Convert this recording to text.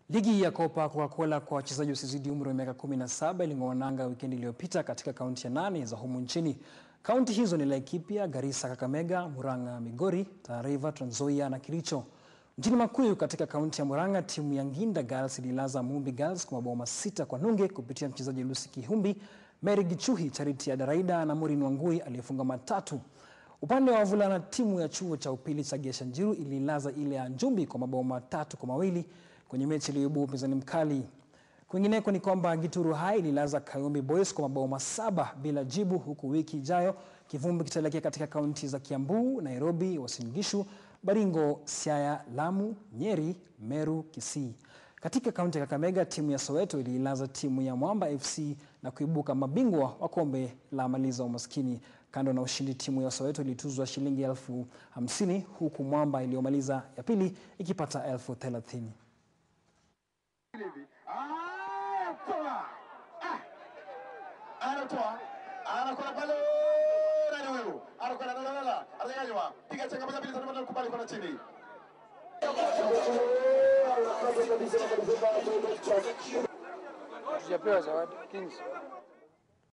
Ligi ya Kopa Coca-Cola kwa wachezaji wasiozidi umri wa miaka 17 iling'oa nanga wikendi iliyopita katika kaunti ya nane za humu nchini. Kaunti hizo ni Laikipia, Garissa, Kakamega, Murang'a, Migori, Tana River, Trans Nzoia na Kericho. Mjini Makuyu katika kaunti ya Murang'a, timu ya Nginda Girls ililaza Mumbi Girls kwa mabao masita kwa nunge kupitia mchezaji Lucy Kihumbi, Mary Gichuhi, Charity Adaraida na Maureen Wangui aliyefunga matatu. Upande wa wavulana, timu ya chuo cha upili cha Geshanjiru ililaza ile ya Njumbi kwa mabao matatu kwa mawili kwenye mechi iliyoibua upinzani mkali. Kwingineko ni kwamba Gituru High ililaza Kayombe Boys kwa mabao masaba bila jibu, huku wiki ijayo kivumbi kitaelekea katika kaunti za Kiambu, Nairobi, Uasin Gishu, Baringo, Siaya, Lamu, Nyeri, Meru, Kisii. Katika kaunti ya Kakamega, timu ya Soweto iliilaza timu ya Mwamba FC na kuibuka mabingwa wa kombe la maliza umaskini. Kando na ushindi, timu ya Soweto ilituzwa shilingi elfu hamsini huku Mwamba iliyomaliza ya pili ikipata elfu thelathini. anatoa anakwenda pale nani huyu anakwenda la la la ananyanywa piga chenga moja mbili tatu nne kubali kwenda chini Tujapewa zawadi Kings.